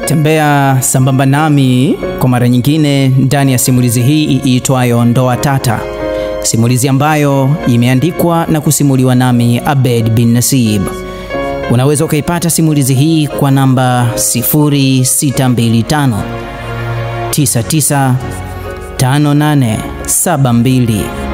Tembea sambamba nami kwa mara nyingine ndani ya simulizi hii iitwayo Ndoa Tata, simulizi ambayo imeandikwa na kusimuliwa nami Abed bin Nasib. Unaweza ukaipata simulizi hii kwa namba 0625 99 5872.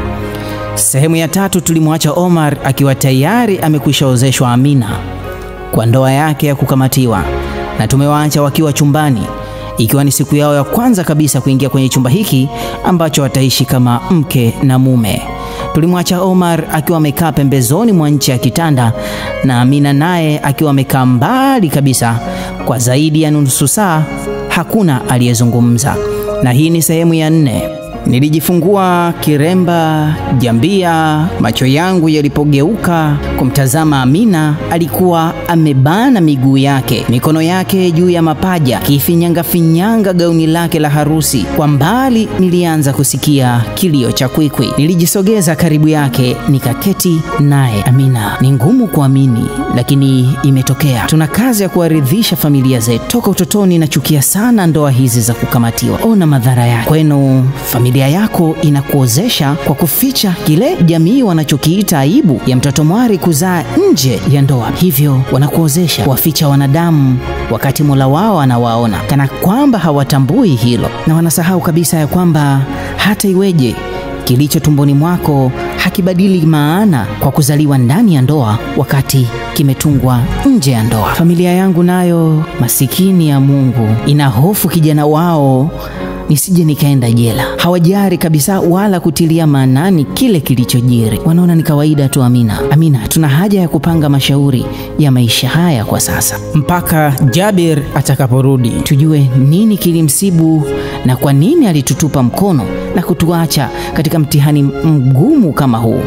Sehemu ya tatu tulimwacha Omar akiwa tayari amekwishaozeshwa Amina kwa ndoa yake ya kukamatiwa, na tumewaacha wakiwa chumbani, ikiwa ni siku yao ya kwanza kabisa kuingia kwenye chumba hiki ambacho wataishi kama mke na mume. Tulimwacha Omar akiwa amekaa pembezoni mwa nchi ya kitanda na Amina naye akiwa amekaa mbali kabisa. Kwa zaidi ya nusu saa hakuna aliyezungumza, na hii ni sehemu ya nne. Nilijifungua kiremba jambia, macho yangu yalipogeuka kumtazama Amina, alikuwa amebana miguu yake, mikono yake juu ya mapaja, kifinyanga finyanga gauni lake la harusi. Kwa mbali nilianza kusikia kilio cha kwikwi. Nilijisogeza karibu yake, nikaketi naye. Amina, ni ngumu kuamini, lakini imetokea. Tuna kazi ya kuwaridhisha familia zetu. Toka utotoni nachukia sana ndoa hizi za kukamatiwa. Ona madhara yake kwenu familia yako inakuozesha kwa kuficha kile jamii wanachokiita aibu ya mtoto mwari kuzaa nje ya ndoa. Hivyo wanakuozesha kuwaficha wanadamu, wakati Mola wao anawaona, kana kwamba hawatambui hilo, na wanasahau kabisa ya kwamba hata iweje kilicho tumboni mwako hakibadili maana kwa kuzaliwa ndani ya ndoa wakati kimetungwa nje ya ndoa. Familia yangu nayo masikini ya Mungu ina hofu kijana wao nisije nikaenda jela. Hawajari kabisa wala kutilia maanani kile kilichojiri, wanaona ni kawaida tu. Amina, Amina, tuna haja ya kupanga mashauri ya maisha haya kwa sasa mpaka Jabir atakaporudi, tujue nini kilimsibu na kwa nini alitutupa mkono na kutuacha katika mtihani mgumu kama huu.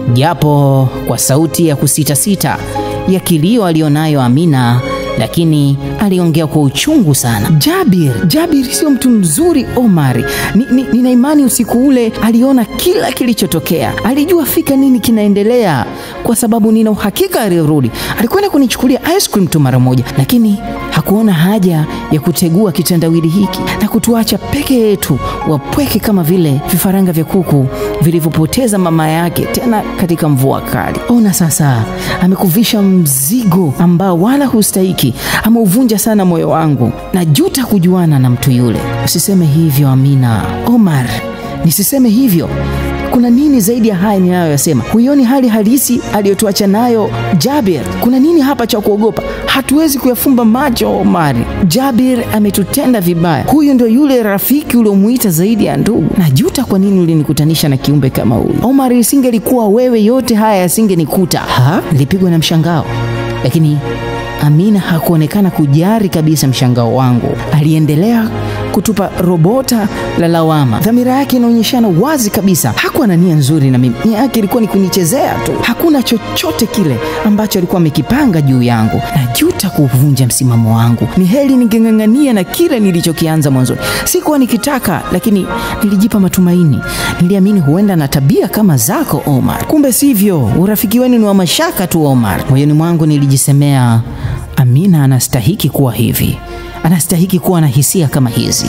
Japo kwa sauti ya kusitasita ya kilio alionayo Amina lakini aliongea kwa uchungu sana. Jabir, Jabir sio mtu mzuri Omari. Nina ni, ni imani usiku ule aliona kila kilichotokea, alijua fika nini kinaendelea, kwa sababu nina uhakika alirudi alikwenda kunichukulia ice cream tu mara moja, lakini hakuona haja ya kutegua kitendawili hiki na kutuacha peke yetu wapweke kama vile vifaranga vya kuku vilivyopoteza mama yake, tena katika mvua kali. Ona sasa, amekuvisha mzigo ambao wala hustahiki ameuvunja sana moyo wangu, na juta kujuana na mtu yule. Usiseme hivyo Amina. Omar, nisiseme hivyo. Kuna nini zaidi ya haya ninayoyasema? Huioni hali halisi aliyotuacha nayo Jabir? Kuna nini hapa cha kuogopa? Hatuwezi kuyafumba macho Omari. Jabir ametutenda vibaya. Huyu ndio yule rafiki uliomuita zaidi ya ndugu. Najuta kwa nini ulinikutanisha na kiumbe kama huyu. Omar, isingelikuwa wewe, yote haya yasingenikuta. Ha? Nilipigwa na mshangao, lakini Amina hakuonekana kujari kabisa mshangao wangu. Aliendelea kutupa robota la lawama. Dhamira yake inaonyeshana wazi kabisa, hakuwa na nia nzuri na mimi. Nia yake ilikuwa ni kunichezea tu. Hakuna chochote kile ambacho alikuwa amekipanga juu yangu. Najuta kuvunja msimamo wangu. Ni heri ningeng'ang'ania na kile nilichokianza mwanzoni. Sikuwa nikitaka, lakini nilijipa matumaini. Niliamini huenda na tabia kama zako Omar. Kumbe sivyo, urafiki wenu ni wa mashaka tu Omar. Moyoni mwangu nilijisemea Amina anastahiki kuwa hivi, anastahiki kuwa na hisia kama hizi.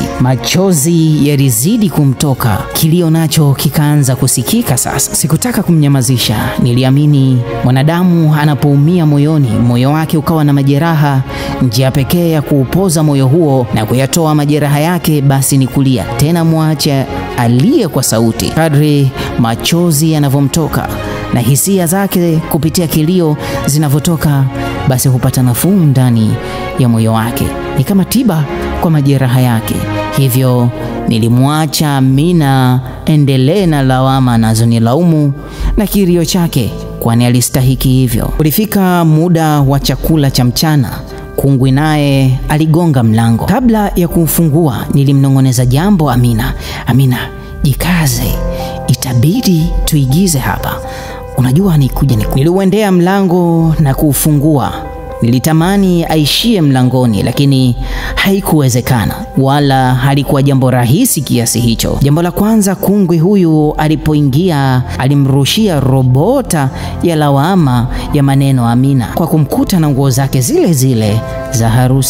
Machozi yalizidi kumtoka, kilio nacho kikaanza kusikika sasa. Sikutaka kumnyamazisha, niliamini mwanadamu anapoumia moyoni, moyo wake ukawa na majeraha, njia pekee ya kuupoza moyo huo na kuyatoa majeraha yake basi ni kulia. Tena mwache aliye kwa sauti. Kadri machozi yanavyomtoka na hisia zake kupitia kilio zinavyotoka basi hupata nafuu ndani ya moyo wake, ni kama tiba kwa majeraha yake. Hivyo nilimwacha Amina endelee na lawama anazonilaumu na kilio chake, kwani alistahiki hivyo. Ulifika muda wa chakula cha mchana. Kungwi naye aligonga mlango. Kabla ya kuufungua, nilimnong'oneza jambo Amina. Amina, jikaze, itabidi tuigize hapa Unajua nikuja niku. Niliuendea mlango na kuufungua. Nilitamani aishie mlangoni, lakini haikuwezekana, wala halikuwa jambo rahisi kiasi hicho. Jambo la kwanza, kungwi huyu alipoingia alimrushia robota ya lawama ya maneno Amina kwa kumkuta na nguo zake zile zile za harusi.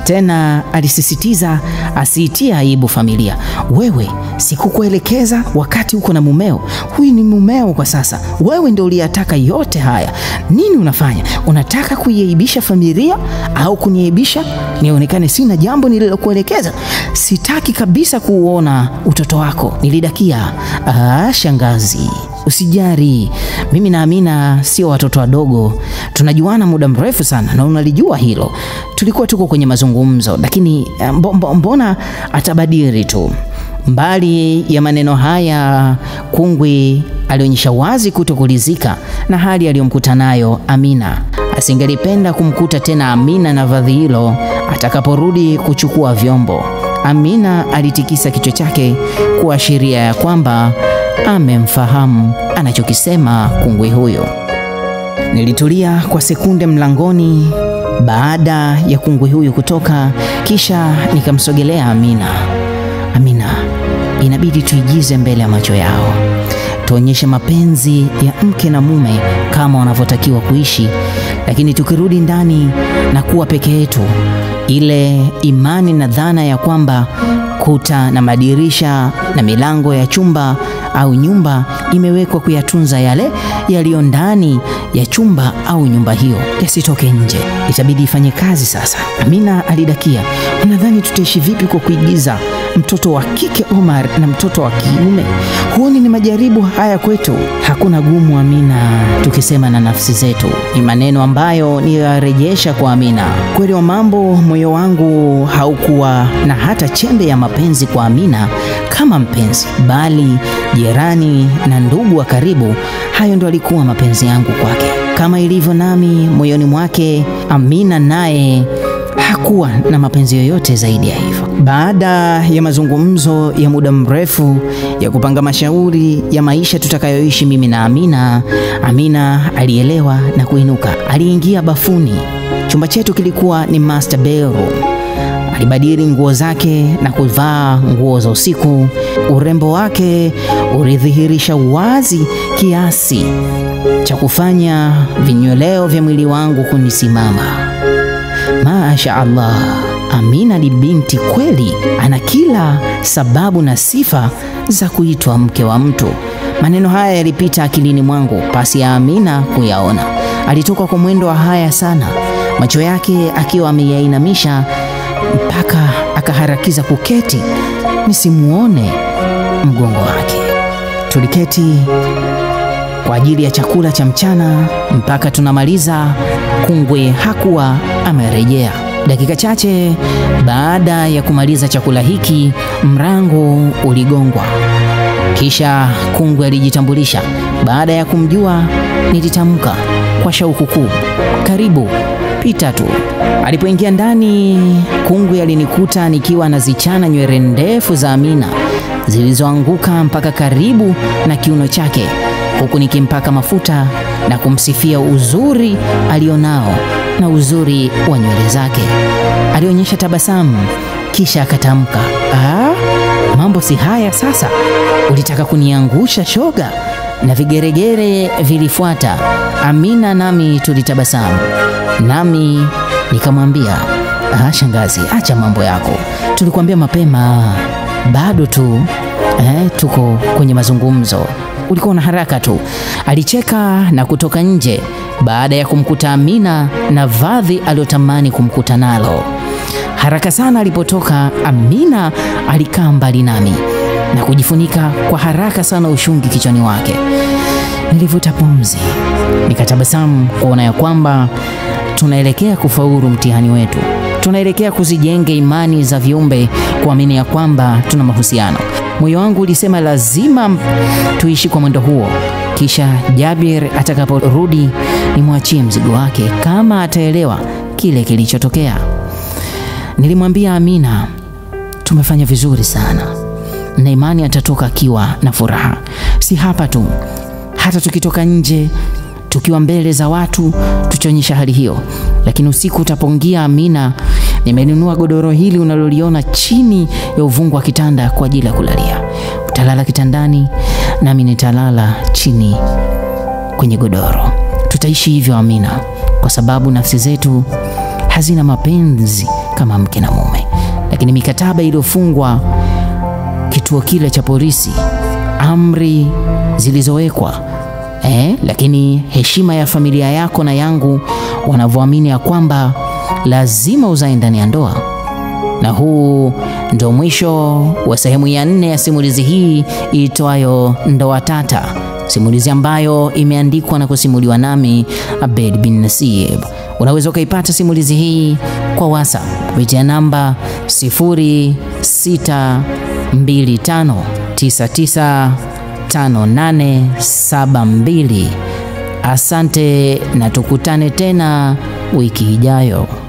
Tena alisisitiza asiitie aibu familia. Wewe sikukuelekeza wakati uko na mumeo? Huyu ni mumeo kwa sasa, wewe ndio uliyataka yote haya. Nini unafanya? Unataka kuiaibisha familia au kuniaibisha nionekane sina jambo nililokuelekeza? Sitaki kabisa kuuona utoto wako, nilidakia. Ah, shangazi Usijari, mimi na Amina sio watoto wadogo, tunajuana muda mrefu sana na unalijua hilo. Tulikuwa tuko kwenye mazungumzo, lakini mbo, mbo, mbona atabadili tu? Mbali ya maneno haya, Kungwi alionyesha wazi kutokulizika na hali aliyomkuta nayo Amina. Asingelipenda kumkuta tena Amina na vazi hilo atakaporudi kuchukua vyombo. Amina alitikisa kichwa chake kuashiria ya kwamba amemfahamu anachokisema kungwi huyo. Nilitulia kwa sekunde mlangoni baada ya kungwi huyu kutoka, kisha nikamsogelea Amina. Amina, inabidi tuigize mbele ya macho yao, tuonyeshe mapenzi ya mke na mume kama wanavyotakiwa kuishi, lakini tukirudi ndani na kuwa peke yetu, ile imani na dhana ya kwamba kuta na madirisha na milango ya chumba au nyumba imewekwa kuyatunza yale yaliyo ndani ya chumba au nyumba hiyo yasitoke nje, itabidi ifanye kazi sasa. Amina alidakia, unadhani tutaishi vipi kwa kuigiza mtoto wa kike Omar na mtoto wa kiume? Huoni ni majaribu haya kwetu? Hakuna gumu, Amina, tukisema na nafsi zetu. Ni maneno ambayo niyarejesha kwa Amina. Kweli wa mambo, moyo wangu haukuwa na hata chembe ya mapenzi kwa Amina kama mpenzi, bali jirani na ndugu wa karibu. Hayo ndo alikuwa mapenzi yangu kwake, kama ilivyo nami moyoni mwake. Amina naye hakuwa na mapenzi yoyote zaidi ya hivyo. Baada ya mazungumzo ya muda mrefu ya kupanga mashauri ya maisha tutakayoishi mimi na Amina, Amina alielewa na kuinuka. Aliingia bafuni. Chumba chetu kilikuwa ni master bedroom. Alibadili nguo zake na kuvaa nguo za usiku. Urembo wake ulidhihirisha wazi kiasi cha kufanya vinyweleo vya mwili wangu kunisimama. Masha Allah, Amina ni binti kweli, ana kila sababu na sifa za kuitwa mke wa mtu. Maneno haya yalipita akilini mwangu pasi ya Amina kuyaona. Alitoka kwa mwendo wa haya sana, macho yake akiwa ameyainamisha mpaka akaharakiza kuketi nisimuone mgongo wake. Tuliketi kwa ajili ya chakula cha mchana mpaka tunamaliza. Kungwi hakuwa amerejea. Dakika chache baada ya kumaliza chakula hiki, mrango uligongwa. Kisha Kungwi alijitambulisha. Baada ya kumjua, nilitamka kwa shauku kuu, karibu, pita tu. Alipoingia ndani, Kungwi alinikuta nikiwa nazichana nywele ndefu za Amina zilizoanguka mpaka karibu na kiuno chake huku nikimpaka mafuta na kumsifia uzuri alionao na uzuri wa nywele zake. Alionyesha tabasamu kisha akatamka, ah, mambo si haya sasa, ulitaka kuniangusha shoga? Na vigeregere vilifuata. Amina nami tulitabasamu, nami nikamwambia, ah, shangazi, acha mambo yako, tulikuambia mapema, bado tu eh, tuko kwenye mazungumzo ulikuwa na haraka tu. Alicheka na kutoka nje baada ya kumkuta Amina na vazi aliyotamani kumkuta nalo. Haraka sana alipotoka, Amina alikaa mbali nami na kujifunika kwa haraka sana ushungi kichwani wake. Nilivuta pumzi, nikatabasamu kuona ya kwamba tunaelekea kufaulu mtihani wetu. Tunaelekea kuzijenga imani za viumbe, kuamini ya kwamba tuna mahusiano. Moyo wangu ulisema lazima tuishi kwa mwendo huo, kisha Jabir atakaporudi nimwachie mzigo wake kama ataelewa kile kilichotokea. Nilimwambia Amina, tumefanya vizuri sana na imani atatoka akiwa na furaha, si hapa tu, hata tukitoka nje tukiwa mbele za watu tukionyesha hali hiyo. Lakini usiku utapongia, Amina, nimenunua godoro hili unaloliona chini ya uvungu wa kitanda kwa ajili ya kulalia. Utalala kitandani nami nitalala chini kwenye godoro. Tutaishi hivyo Amina, kwa sababu nafsi zetu hazina mapenzi kama mke na mume, lakini mikataba iliyofungwa kituo kile cha polisi, amri zilizowekwa eh, lakini heshima ya familia yako na yangu wanavyoamini ya kwamba lazima uzae ndani ya ndoa. Na huu ndo mwisho wa sehemu ya nne ya simulizi hii iitwayo Ndoa Tata, simulizi ambayo imeandikwa na kusimuliwa nami Abed bin Nasib. Unaweza ukaipata simulizi hii kwa WhatsApp kupitia namba 0625995872. Asante na tukutane tena wiki ijayo.